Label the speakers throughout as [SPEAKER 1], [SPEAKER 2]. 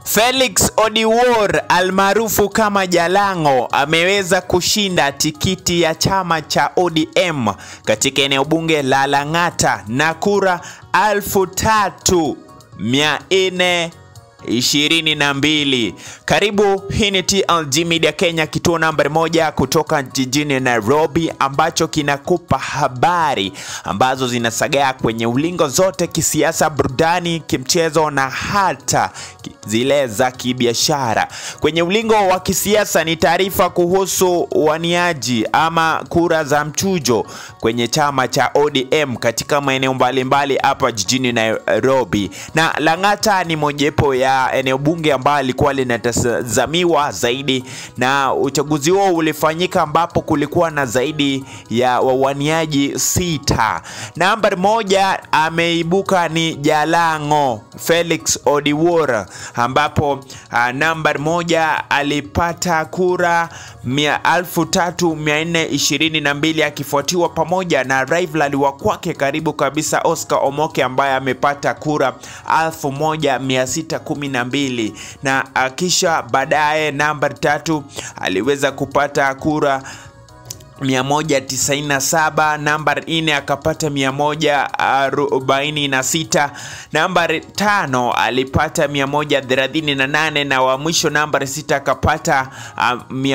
[SPEAKER 1] Felix Odiwuor almaarufu kama Jalango ameweza kushinda tikiti ya chama cha ODM katika eneo bunge la Lang'ata na kura alfu tatu mia nne ishirini na mbili. Karibu, hii ni TLG Media Kenya, kituo nambari moja kutoka jijini Nairobi, ambacho kinakupa habari ambazo zinasagaa kwenye ulingo zote, kisiasa, burudani, kimchezo na hata zile za kibiashara. Kwenye ulingo wa kisiasa ni taarifa kuhusu waniaji ama kura za mchujo kwenye chama cha ODM katika maeneo mbalimbali hapa jijini Nairobi, na Lang'ata ni mojawapo ya eneo bunge ambalo lilikuwa linatazamiwa zaidi, na uchaguzi huo ulifanyika ambapo kulikuwa na zaidi ya wawaniaji sita. Nambari moja ameibuka ni Jalango Felix Odiwuor, ambapo uh, nambari moja alipata kura elfu tatu mia nne ishirini na mbili akifuatiwa pamoja na rival wa kwake karibu kabisa Oscar Omoke ambaye amepata kura elfu moja mia sita kumi na mbili na kisha baadaye nambari tatu aliweza kupata kura 197 nambari 4 akapata 146 nambari tano alipata 138 na wa mwisho nambari sita akapata uh,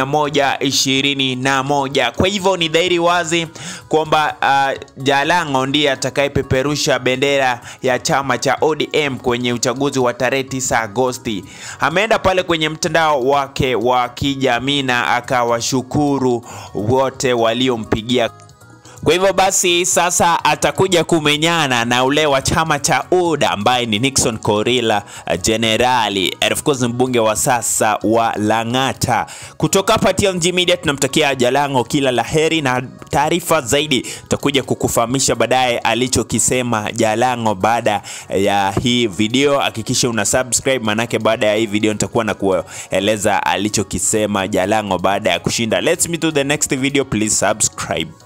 [SPEAKER 1] 121 kwa hivyo ni dhahiri wazi kwamba uh, Jalango ndiye atakayepeperusha bendera ya chama cha ODM kwenye uchaguzi wa tarehe 9 Agosti ameenda pale kwenye mtandao wake wa kijamii na akawashukuru wote waliompigia. Kwa hivyo basi sasa atakuja kumenyana na ule wa chama cha UDA ambaye ni Nixon Korila Generali, of course mbunge wa sasa wa Lang'ata. Kutoka hapa TLG Media tunamtakia Jalango kila laheri, na taarifa zaidi tutakuja kukufahamisha baadaye alichokisema Jalango baada ya hii video. Hakikisha una subscribe, manake baada ya hii video nitakuwa na kueleza alichokisema Jalango baada ya kushinda. Let's meet to the next video, please subscribe.